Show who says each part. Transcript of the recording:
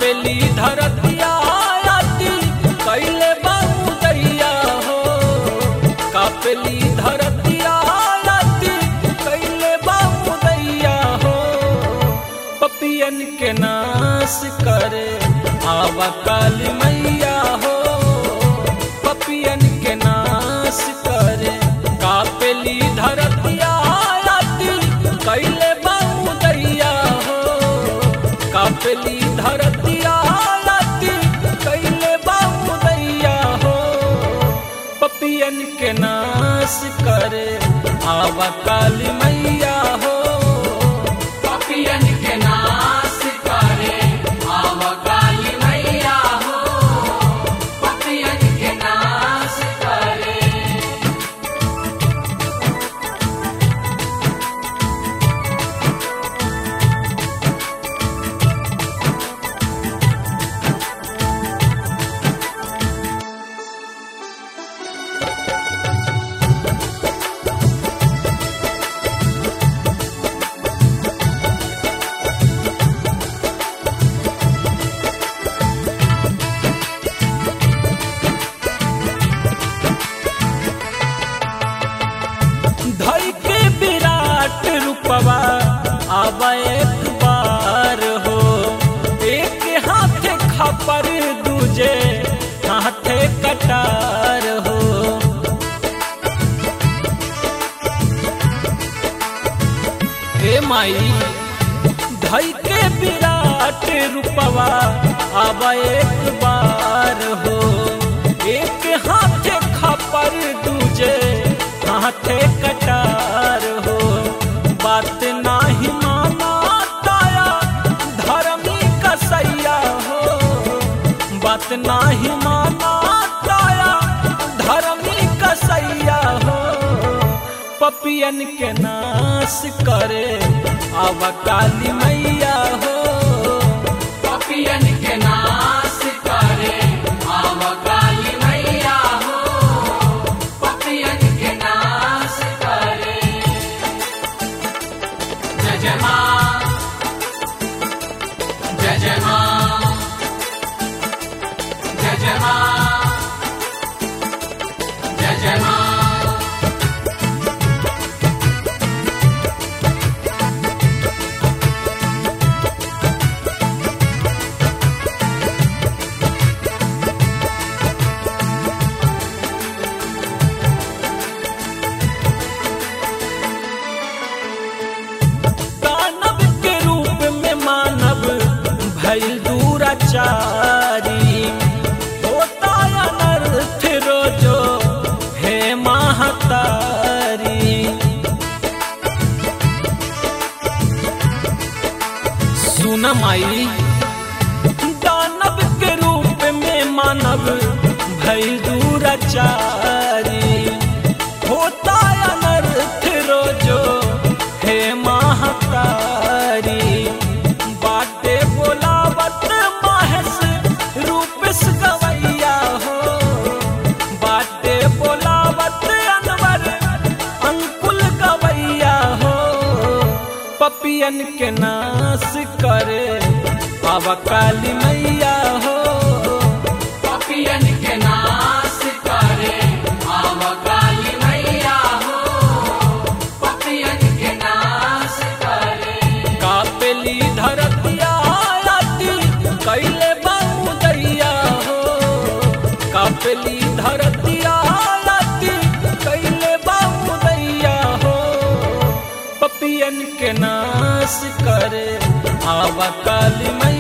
Speaker 1: कापेली धरतिया आती कैले बाबू दैया हो कापेली धरतिया आती कैले बाबू दैया हो पपियन के नाश करे आवा काली मैया हो पपियन के नाश करे कापेली धरतिया आती कैले बाबू दैया हो कापेली धरतिया आती कैले बाबू दैया हो पपियन के नाश करे आवा काली मैया हो
Speaker 2: पपियन के नाश करे आव काली मैया हो पपियन के नाश करे
Speaker 1: धई के विराट रूपवा आब एक बार हो एक हाथे खपर दूजे हाथे कटार हो हे माई धई के विराट रूपवा आब एक बार हो एक हाथे खपर दूजे हाथे कटार हो बात नाही माना ताया धर्मी कसैया हो बात नाही माना ताया धर्मी कसैया हो पपियन के नाश करे आव काली मैया हो
Speaker 2: पपियन के नाश करे आव काली मैया हो पपियन के नाश करे जय जय माँ जय जय माँ जय जय माँ जय जय माँ
Speaker 1: दानव के रूप में मानव भइल दूराचारी होता अनर्थ रोजो हे महतारी सुन माई दानव के रूप में मानव भइल दूराचारी होता अनर्थ रोजो हे महतारी बाटे बोलावत माहस रूपस गवैया हो बाटे बोलावत अनवर अंकुल गवैया हो पपियन के नाश करे आवा काली मैया हो
Speaker 2: पपियन के नाश करे आव काली मैया हो पपियन के नाश करे
Speaker 1: कापेली धरतिया आती कैले बाबू दैया हो कापेली धरतिया आती कैले बाबू दैया हो पपियन के नाश करे आवा काली मैया